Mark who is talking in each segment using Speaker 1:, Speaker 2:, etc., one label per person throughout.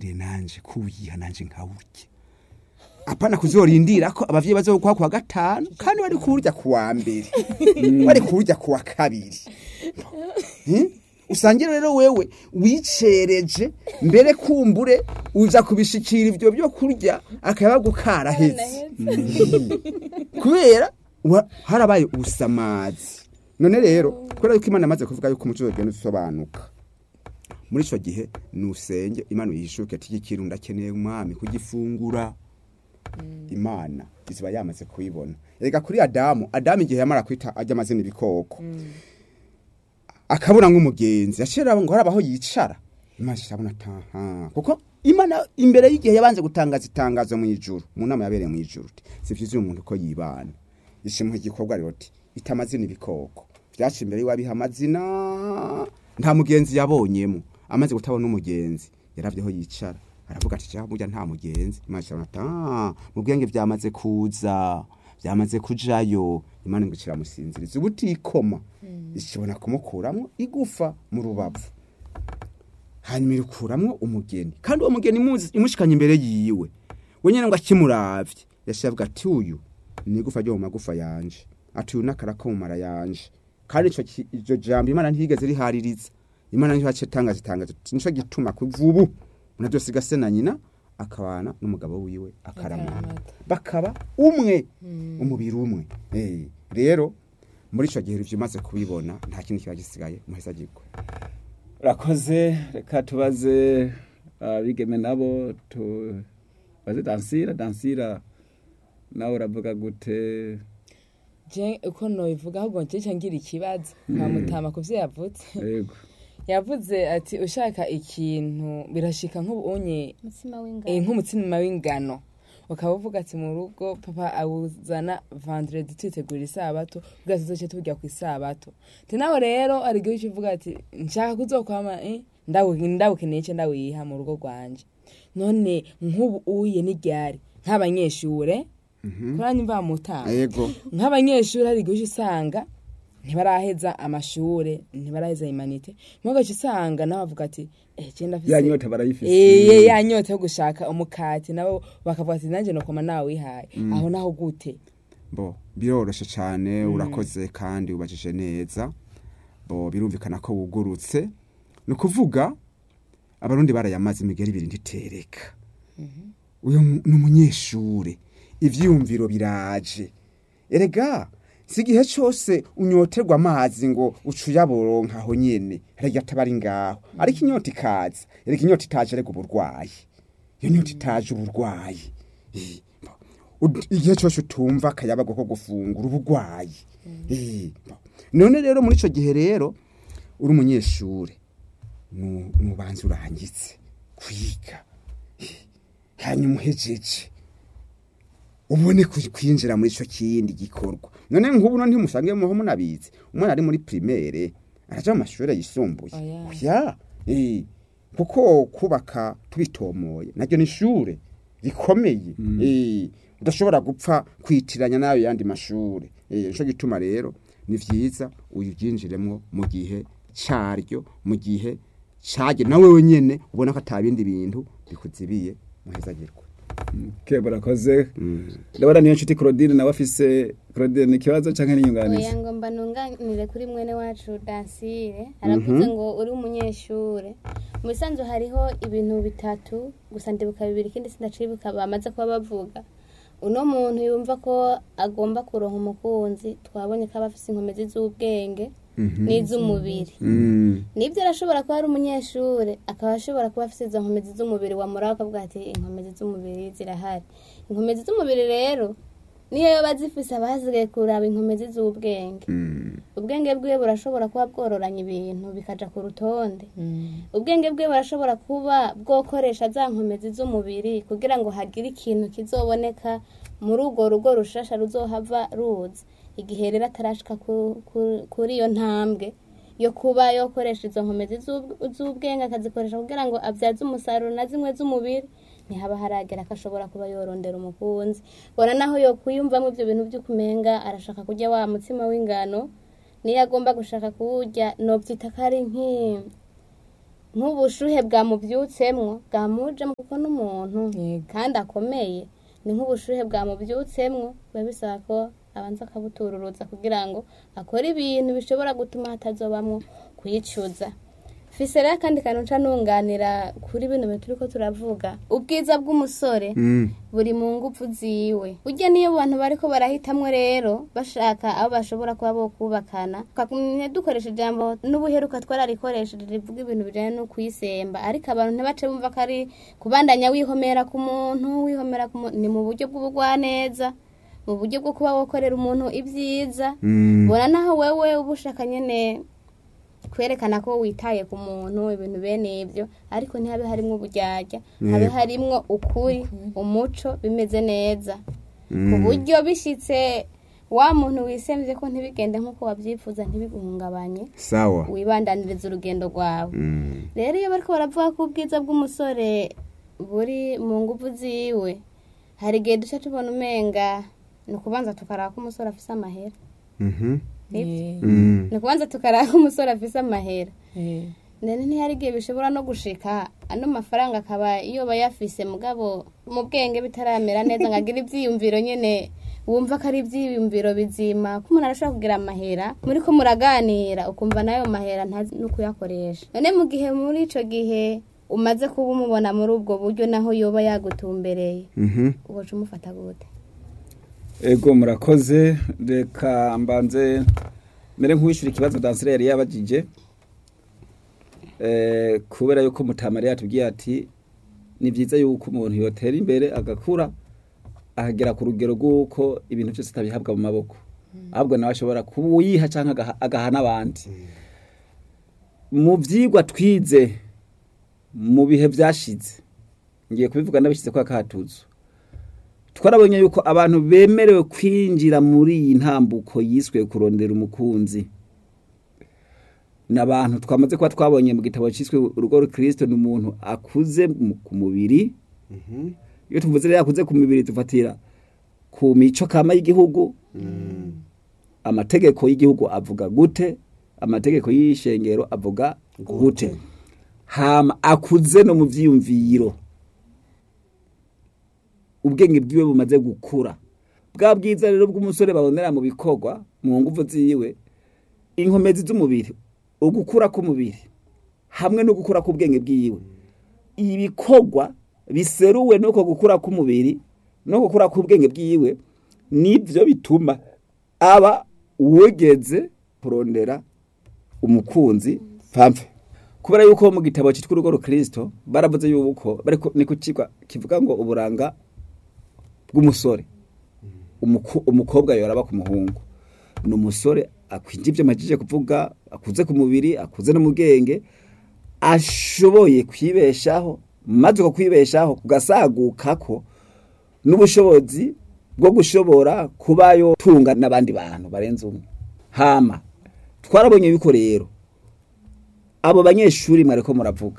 Speaker 1: ndindire nanje kuwiha nanje nkawurya apana kuzorindira ko abavyeyi bazokuha kuwa gatanu kandi bari kurya kuwa mbere bari kurya kuwa kabiri Hmm? usangira rero wewe wicereje mbere kumbure uza kubishikira ivyo byo kurya akaba gukaraheze kubera wa- harabaye ubusamazi none rero kubera yuko imana amaze kuvuga yuko umuco ugenda usobanuka muri ico gihe nusenge imana uyishuke ati iki kintu ndakeneye umwami kugifungura imana iziba yamaze kubibona reka kuri adamu adamu igihe yamara kwita ajya amazina ibikoko akabura nk'umugenzi yashira ngo harabaho yicara imana irabona ataha kuko imana imbere y'igihe yabanze gutangaza itangazo mu ijuru mu nama yabereye mu ijuru iti si vyiza umuntu ko yibana ishimuha igikorwa rero ati ita amazina ibikoko vyaca imbere y'iwabiha amazina nta mugenzi yabonyemo amaze gutabona umugenzi yaravyeho yicara aravuga ati cyangwa burya nta mugenzi imana irabona ati "Ah, mu bwenge vyamaze kuza byamaze kujayo imana ngo ikiramusinziriza ubutikoma ishobora kumukuramwo igufa mu rubavu hanyuma irukuramwo umugeni kandi uwo mugeni imuzi imushikanye imbere yiwe we nyene ngo akimuravye yashiye avuga ati uyu ni igufa ryo mu magufa yanje ati uyu n'akara ko mu mara yanje kandi ico ki- iryo jambo imana ntiyigeze rihaririza imana niho yaciye itangaza itangazo iti nico gituma kuva ubu umuntu avyosiga se na nyina akabana n'umugabo wiwe akaramata
Speaker 2: Akaramata.
Speaker 1: bakaba umwe umubiri umwe Eh, rero muri ico gihe ivyo umaze kubibona nta kindi kiba gisigaye muheza gikwe
Speaker 3: urakoze reka tubaze abigeme nabo tubaze dansira dansira nawe uravuga gute
Speaker 2: je uko nobivuga ahubwo nje ngira ikibazo nkamutama ku vyo yavutse
Speaker 3: yego
Speaker 2: yavuze ati ushaka ikintu birashika nk'ubunye
Speaker 4: umutsima
Speaker 2: eh,
Speaker 4: w'ingano
Speaker 2: nk'umutsima w'ingano ukaba uvuga ati mu rugo papa awuzana vendredi twitegura isabato kugira tuzoce turya ku isabato te nawe rero hari igihe uca uvuga ati nshaka kuzokwama eh, ndawu- ndawukeneye ce ndawiha mu rugo rwanje none nk'ubu uye n'iryari nk'abanyeshure kuranya imva mutanga
Speaker 1: yego
Speaker 2: nk'abanyeshuri hari igihe uca usanga ntibaraheza amashure ntibaraheza imanite mugaca usanga nawe avuga ati eh je ndafise
Speaker 3: ya nyota barayifise
Speaker 2: Eh, ya nyota yo gushaka umukati nabo bakavuga ati nanjye nokoma nawe wihaye aho naho gute
Speaker 1: bo biroroshe cyane urakoze kandi ubajije neza bo birumvikana ko wugurutse ni ukuvuga abarundi barayamaze imigeri ibiri ntitereka uyu mu- ni umunyeshure ivyiyumviro biraje erega si igihe cyose unyoterwa amazi ngo ucuyaboronka aho nyene erega ataba ari ngaho ariko inyota ikaza erega inyota itaje erega uburwayi iyo nyota itaje uburwayi Eh, bo, ud- igihe cyose utumva akayabago ko gufungura ubugwayi Eh, bo. none rero muri ico gihe rero uri umunyeshure nu- nubanza urangitse kwiga Eh, hanyuma uhejeje ubone ku- kwinjira muri ico kindi gikorwa none nk'ubu no ntimusange muho munabizi umwana ari muri primaire araja mu mashure yisumbuye
Speaker 2: Oya.
Speaker 1: oya eh, kuko kubaka tubitomoye naryo ni ishure rikomeye eh, udashobora gupfa kwitiranya n'ayo yandi mashure eh, nico gituma rero ni vyiza uyibyinjiremwo mu gihe caryo mu gihe cage nawe wenyene ubona ko atabindi bintu bikuzibiye muhezagirwe
Speaker 3: kebo urakoze ndabona niyo nshuti claudine nawe afise claudine ni ikibazo canke n'inyunganizi
Speaker 4: oya ngo mba nunganire kuri mwene wacu dansire aravuze ngo uri umunyeshure mu bisanzwe hariho ibintu bitatu gusa ndibuka bibiri ikindi sindacibuka bamaze kuba bavuga uno muntu yumva ko agomba kuronka umukunzi twabonye ko aba afise inkomezi z'ubwenge n'iz'umubiri nibyo arashobora kuba ari umunyeshure akaba ashobora kuba afite izo nkomezi z'umubiri wamuraho akavuga ati inkomezi z'umubiri zirahari inkomezi z'umubiri rero niyo yoba zifise abahasigaye kuraba inkomezi z'ubwenge ubwenge bwiwe burashobora kuba bwororanya ibintu bikaja ku rutonde ubwenge bwe burashobora kuba bwokoresha za nkomezi z'umubiri kugira ngo hagire ikintu kizoboneka muri urwo rugo rushasha ruzohava ruza igihe rero atarashika ku- ku- kuri iyo ntambwe yo kuba yokoresha izo nkomezi z'ub- z'ubwenge akazikoresha kugira ngo abyaze umusaruro na zimwe z'umubiri ntihaba haragera ko ashobora kuba yorondera umukunzi bona naho yo kwiyumvamo ibyo bintu by'ukumenga arashaka kurya wa mutsima w'ingano niyo agomba gushaka kuwurya nobyita ko ari nk'i- nk'ubushuhe bwamubyutsemwo bwamujemo kuko n'umuntu
Speaker 2: Yego.
Speaker 4: kandi akomeye ni nk'ubushuhe bwamubyutsemwo biba bisaba ko abanza akabutururuza kugira ngo akore ibintu bishobora gutuma hatazobamwo kwicuza fise rero akandi kantu nca nunganira kuri bino bintu turiko turavuga ubwiza bw'umusore
Speaker 1: Mm.
Speaker 4: buri mu ngufu ziwe burya niyo abantu bariko barahitamwo rero bashaka abo bashobora kuba bo kubakana twagumye dukoresha ijambo n'ubuheruka twararikoresheje rivuga ibintu bijanye no kwisemba ariko abantu ntibace bumva ko ari kubandanya wihomera ku muntu wihomera ku muntu ni mu buryo bw'ubugwaneza mu buryo bwo kuba wokorera umuntu ibyiza
Speaker 1: Mm.
Speaker 4: bona naho wewe uba ushaka nyene kwerekana ko witaye ku muntu ibintu bene ibyo ariko ntihabe harimwo uburyarya habe
Speaker 1: Yego.
Speaker 4: harimwo ukuri umuco bimeze neza ku
Speaker 1: Mm.
Speaker 4: buryo bishitse wa muntu wisemvye ko ntibigende nk'uko wabyifuza ntibiguhungabanye
Speaker 1: sawa
Speaker 4: wibandaniriza urugendo rwawe
Speaker 1: Mm.
Speaker 4: rero iyo bariko baravuga ko ubwiza bw'umusore buri mu nguvu ziwe hari igihe duca tubona umenga ni ukubanza tukaraba ko umusore afise amahera
Speaker 1: Mhm.
Speaker 2: Eh,
Speaker 1: Mm.
Speaker 4: ni ukubanza tukaraba ko umusore afise amahera
Speaker 2: eh.
Speaker 4: none ntihari igihe bishobora no gushika ano mafaranga akaba iyo bayafise mugabo mu bwenge bitaramera neza ngo agire ivyiyumviro nyene wumva ko ari ivyiyumviro bizima ko umuntu arashobora kugira amahera muri ko muraganira ukumva nayo mahera ntazi no kuyakoresha none mu gihe muri ico gihe umaze kuba umubona muri ubwo buryo naho yoba yagutumbereye
Speaker 1: Mhm.
Speaker 4: uboca umufata gute
Speaker 3: ego murakoze reka mbanze mere nk'uwishyura ikibazo dansire yari yabagije Eh, kubera yuko mutamari yatubwiye ati ni byiza yuko umuntu yotera imbere agakura akagera ku rugero rw'uko ibintu byose atabihabwa mu maboko ahubwo nawe ashobora kuyiha cyangwa agaha- agaha n'abandi mu byigwa twize mu bihe byashize ngiye kubivuga n'abishyize kwa katuzo twarabonye yuko abantu bemerewe kwinjira muri iyi ntambuko yiswe kurondera umukunzi ni abantu twamaze kuba twabonye mu gitabo cyiswe urugo rukristo ni umuntu akuze mu- ku mubiri
Speaker 1: Mhm.
Speaker 3: iyo tuvuze rero akuze ku mubiri dufatira ku mico kama y'igihugu amategeko y'igihugu avuga gute amategeko y'ishengero avuga gute hama akuze no mu vyiyumviro ubwenge bwiwe bumaze gukura bwa bwiza rero bw'umusore babonera mu bikorwa mu nguvu ziwe inkomezi z'umubiri ugukura k'umubiri hamwe no gukura k'ubwenge bwiwe ibikorwa biseruwe n'uko gukura k'umubiri no gukura k'ubwenge bwiwe nibyo bituma aba uwegeze kurondera umukunzi pamfe kubera yuko mu gitabo cyitwa urugo rukristo baravuze yuko bariko ni kukigwa kivuga ngo uburanga bw'umusore Umuku- umukobwa yoraba ku muhungu ni umusore akwinje ibyo majije kuvuga akuze ku mubiri akuze no mu bwenge ashoboye kwibeshaho maze uko kwibeshaho kugasaguka ko n'ubushobozi bwo gushobora kubayo tunga n'abandi bantu barenze umwe hama twarabonye yuko rero abo banyeshuri mwariko muravuga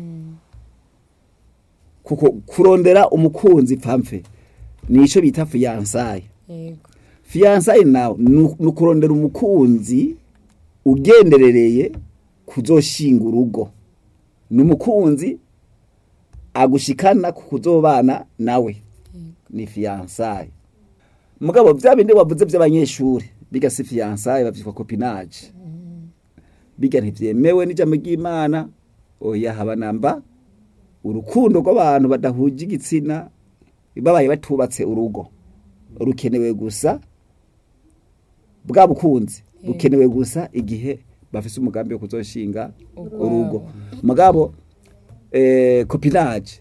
Speaker 3: kuko kurondera umukunzi pamfe nico bita fiyansaye
Speaker 2: yego
Speaker 3: fiyansaye nawe ni ukurondera umukunzi ugenderereye kuzoshinga urugo ni umukunzi agushikana ku kuzobana nawe ni fiyansaye mugabo bya bindi wavuze by'abanyeshuri biga si fiyansaye bavyitwa kopinaje biga ntivyemewe n'ijambo ry'imana oya haba namba urukundo rw'abantu badahuje igitsina babaye batubatse urugo rukenewe gusa bwa bukunzi bukenewe gusa igihe bafise umugambi wo kuzoshinga urugo mugabo eh, kopinaje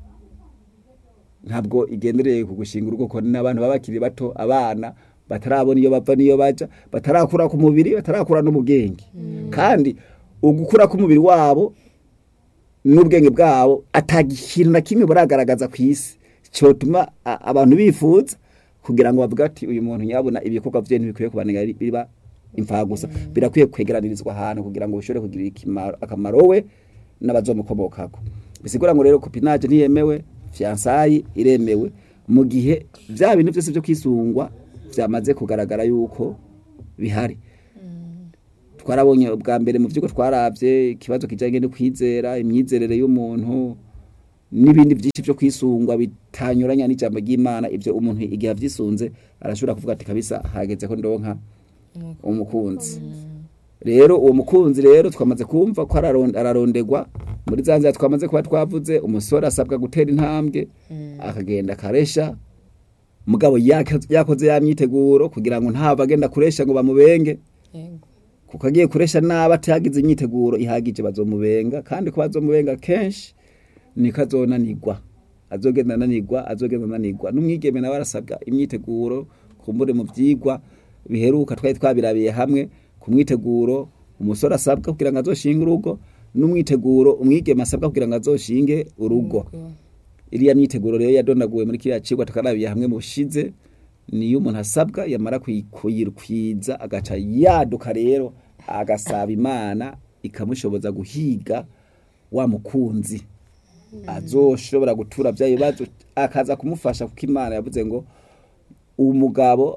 Speaker 3: ntabwo igendereye ku gushinga urugo ko n'abantu baba bakiri bato abana batarabona iyo bava n'iyo baja batarakura ku mubiri batarakura no mu bwenge kandi ugukura k'umubiri wabo n'ubwenge bwabo atagikintu na kimwe buragaragaza ku isi cyotuma a- abantu bifuza kugira ngo bavuga ati uyu muntu nyabona ibikorwa bye ntibikwiye kubanira biba imfagusa birakwiye kwegeranirizwa ahantu kugira ngo bishobore kugira ikimaro- akamaro we n'abazomukomokako bisigura ngo rero kopinaje ntiyemewe fiyansayi iremewe mu gihe bya bintu byose byo kwisungwa byamaze kugaragara yuko bihari twarabonye bwa mbere mu vyuko twaravye ikibazo kijanye no kwizera imyizerere y'umuntu n'ibindi byinshi byo kwisungwa bitanyuranya n'ijambo ry'Imana ivyo umuntu igihe avyisunze arashobora kuvuga ati kabisa hageze ko ndonka umukunzi rero uwo mukunzi rero twamaze kumva ko araron- ararondegwa muri za nzira twamaze kuba twavuze umusore asabwa gutera intambwe akagenda akaresha mugabo yaka- yakoze ya myiteguro kugira ngo ntava agenda kuresha ngo bamubenge
Speaker 2: yego
Speaker 3: kuko agiye kuresha nabi atagize imyiteguro ihagije bazomubenga kandi ko bazomubenga kenshi niko azonanirwa azogenda ananirwa azogenda ananirwa n'umwigeme nawe arasabwa imyiteguro kumbure mu vyigwa biheruka twari twabirabiye hamwe ku mwiteguro umusore asabwa kugira ngo azoshinge urugo n'umwiteguro umwigeme asabwa kugira ngo azoshinge urugo
Speaker 2: Ubwo.
Speaker 3: iriya myiteguro rero yadonaguwe muri kiriya cigwa tukarabiye hamwe mu bushize niyo umuntu asabwa yamara kuyi- kuyikwiza agaca yaduka rero agasaba imana ikamushoboza guhiga wa mukunzi azoshobora gutura bya bibazo akaza kumufasha kuko imana yavuze ngo umugabo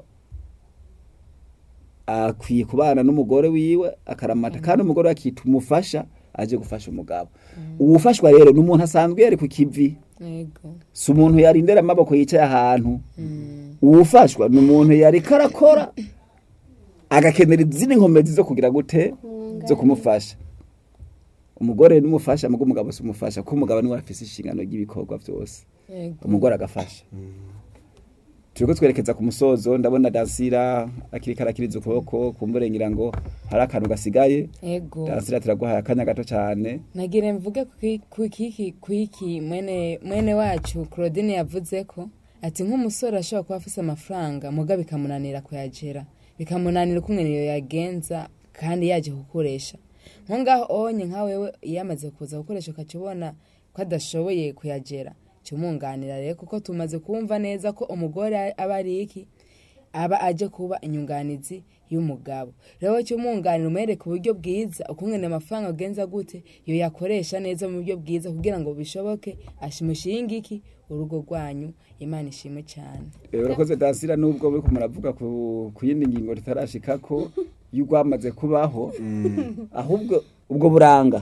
Speaker 3: akwiye kubana n'umugore wiwe akaramata kandi umugore we akita umufasha aje gufasha umugabo uwufashwa rero ni umuntu asanzwe yari ku kivi
Speaker 2: yego
Speaker 3: si umuntu yarindera amaboko yicaye ahantu uwufashwa ni umuntu yari karakora agakenera izindi nkomezi zo kugira gute zo kumufasha umugore n'umufasha mugo umugabo si umufasha kuko umugabo niwe afise inshingano ry'ibikorwa byose
Speaker 2: yego
Speaker 3: umugore agafasha turiko twerekeza ku musozo ndabona dansira akiri karakiriza ukuboko kumburengira ngo hari akantu gasigaye
Speaker 2: yego
Speaker 3: dansira turaguhaye akanya gato cyane
Speaker 2: nagire mvuge kuki- kuki kuiki mwene mwene wacu Claudine yavuze ko ati nk'umusore ashobora kuba afise amafaranga muga bikamunanira kuyagera bikamunanira uko niyo yagenza kandi yaje gukoresha nko ngaho onye nka wewe iyo amaze kuza gukoresha ukaca ubona ko adashoboye kuyagera cyumunganira rero kuko tumaze kumva neza ko umugore aba ari iki aba aje kuba inyunganizi y'umugabo rero cy'umwunganira umwereka uburyo bwiza ukungene amafaranga agenza gute iyo yakoresha neza mu buryo bwiza kugira ngo bishoboke ashimushinge iki urugo rwanyu imana ishimwe cyane
Speaker 3: Eh, urakoze dansira nubwo buriko muravuga ku ku yindi ngingo ritarashika ko y'urwamaze kubaho ahubwo ubwo buranga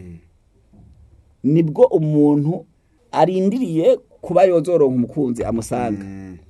Speaker 3: nibwo umuntu arindiriye kuba yozoronka umukunzi amusanga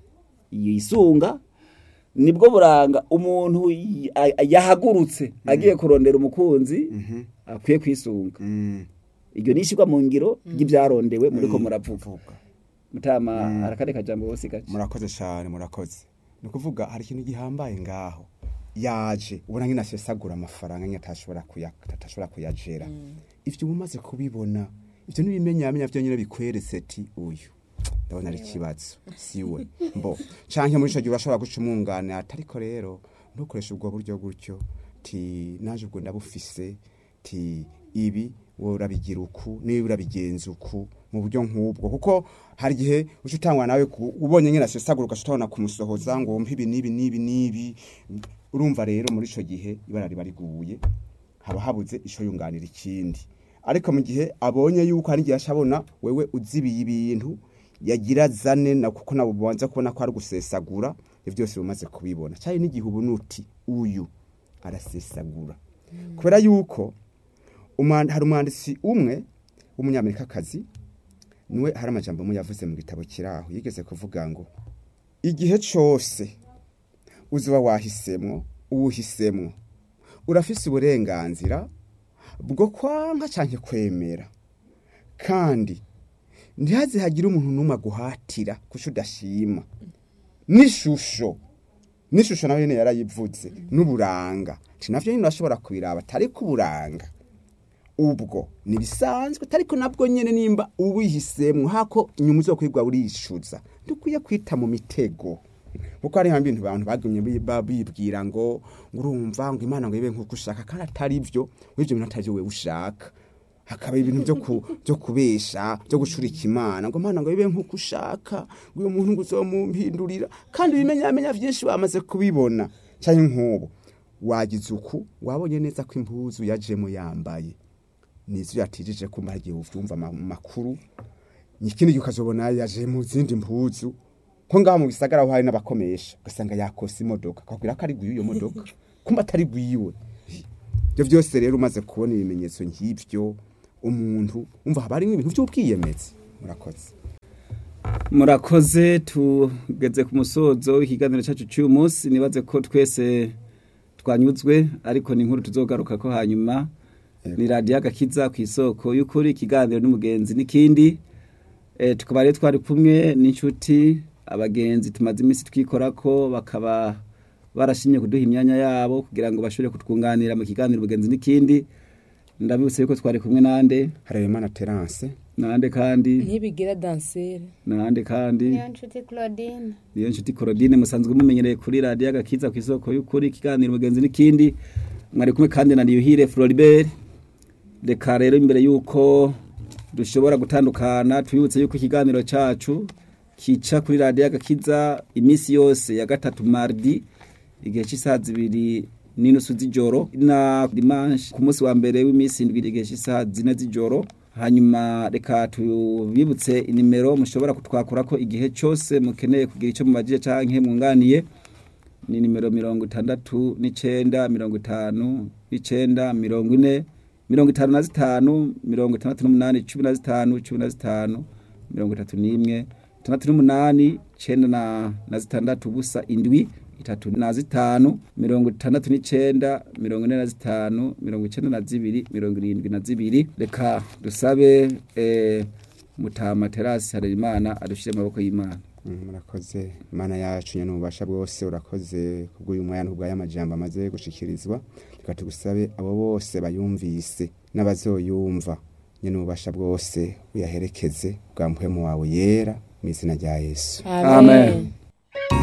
Speaker 3: yisunga nibwo buranga umuntu y- a- yahagurutse agiye kurondera umukunzi akwiye kwisunga iryo ni ishirwa mu ngiro ry'ibyarondewe muriko muravuga
Speaker 1: vuga
Speaker 3: mutama arakane kajambo bose gace
Speaker 1: murakoze cyane murakoze ni ukuvuga hari ikintu gihambaye ngaho yaje ubona nk'ino asesagura amafaranga nyine atashobora kuya- atashobora kuyajera ibyo uba umaze kubibona ibyo n'ibimenyamenya byo nyine bikweretse ati uyu ndabona ari ikibazo si we mbo canke muri ico gihe urashobora guca umwunganira ati ariko rero ntukoreshe ubwo buryo gutyo ti naje ubwo ndabufise ti ibi wowe urabigira uku niba urabigenza uku mu buryo nk'ubwo kuko hari igihe uca utangwa nawe ku- ubonye nyine asesagura ugaca utabona kumusohoza ngo wumve ibi n'ibi n'ibi n'ibi urumva rero muri ico gihe ibara riba riguye haba habuze ico yunganira ikindi ariko mu gihe abonye yuko hari igihe aca abona wewe uzibiye ibintu yagira zane na kuko nabo banza kubona ko ari gusesagura ibyo byose bimaze kubibona cyane n'igihe ubu nuti uyu arasesagura kubera yuko umwand- hari umwanditsi umwe w'umunyamerikakazi niwe hari amajambo amwe yavuze mu gitabo kiraho yigeze kuvuga ngo igihe cyose uzuba wahisemwo uwuhisemwo urafise uburenganzira bwo kwanka cyangwa kwemera kandi ntihaze hagire umuntu n'umwe aguhatira kuko udashima n'ishusho n'ishusho nawe nyine yarayivuze n'uburanga nti navyo nyine urashobora kubiraba atari ku buranga ubwo nibisanzwe ariko nabwo nyene nimba uwihisemwo hako inyuma zo kwigwa urishuza dukwiye kwita mu mitego kuko hari hamwe ibintu abantu bagumye bi- ba- bibwira ngo ngo urumva ngo imana ngo ibe nk'uko ushaka kandi atari byo w'ibyo bintu atari wewe ushaka hakaba ibintu byo ku, byo kubesha byo gucurika imana ngo imana ngo ibe nk'uko ushaka ngo uyu muntu ngo uzomumpindurira kandi ibimenyamenya byinshi bamaze kubibona cyane nk'ubu wagize uku wabonye neza ko impuzu yajemo yambaye nizo yatijije kumara igihe uvyumva ama- makuru ikindi gihe ukazobona yaje mu zindi mpuzu ko ngaho mu bisagara aho hari n'abakomesha ugasanga yakose imodoka akabwira ko ari gwiwe iyo modoka kumba atari gwiwe ibyo byose rero umaze kubona ibimenyetso nk'ibyo umuntu umva haba harimo ibintu by'ubwiyemezi murakoze
Speaker 3: murakoze tugeze ku musozo w'ikiganiro cyacu cy'uyu munsi nibaze ko twese twanyuzwe ariko ni inkuru tuzogaruka ko hanyuma ni radiyo agakiza ku isoko y'ukuri ikiganiro n'umugenzi n'ikindi Eh, tukaba rero twari kumwe n'inshuti abagenzi tumaze iminsi twikora ko bakaba barashimye kuduha imyanya yabo kugira ngo bashobore kutwunganira mu kiganiro umugenzi n'ikindi ndabibutse yuko twari kumwe nande
Speaker 1: harerimana terance
Speaker 3: nande kandi
Speaker 2: ntibigira dansire
Speaker 3: nande kandi
Speaker 4: niyo nshuti claudine
Speaker 3: niyo nshuti Claudine musanzwe mumenyereye kuri radiyo agakiza ku isoko y'ukuri ikiganiro umugenzi n'ikindi mwari kumwe kandi na niyuhire Floribert reka rero imbere y'uko dushobora gutandukana tubibutse y'uko ikiganiro cyacu kica kuri radiyo agakiza iminsi yose ya gatatu mardi igihe cy'isaha zibiri n'inusu z'ijoro na dimanche ku munsi wa mbere w'iminsi indwi igihe cy'isaha zine z'ijoro hanyuma reka tubibutse inimero mushobora kutwakura ko igihe cyose mukeneye kugira icyo mubajije canke mwunganiye ni nimero mirongo itandatu n'icenda mirongo itanu n'icenda mirongo ine mirongo itanu na zitanu mirongo itandatu n'umunani cumi na zitanu cumi na zitanu mirongo itatu n'imwe itandatu n'umunani cenda na, na zitandatu ubusa indwi itatu na zitanu mirongo itandatu n'icenda mirongo ine na zitanu mirongo icenda na zibiri mirongo irindwi na zibiri reka dusabe eh, mutama terasi harerimana adushire mu maboko y'imana
Speaker 1: Mm, murakoze mana yacu nyene ububasha bwose urakoze kubw'uyu mwanya n'ubw'aya majambo amaze gushikirizwa reka tugusabe abo bose bayumvise n'abazoyumva nyene ububasha bwose uyaherekeze bwa mpwemu wawe yera mu izina rya yesu
Speaker 3: Amen.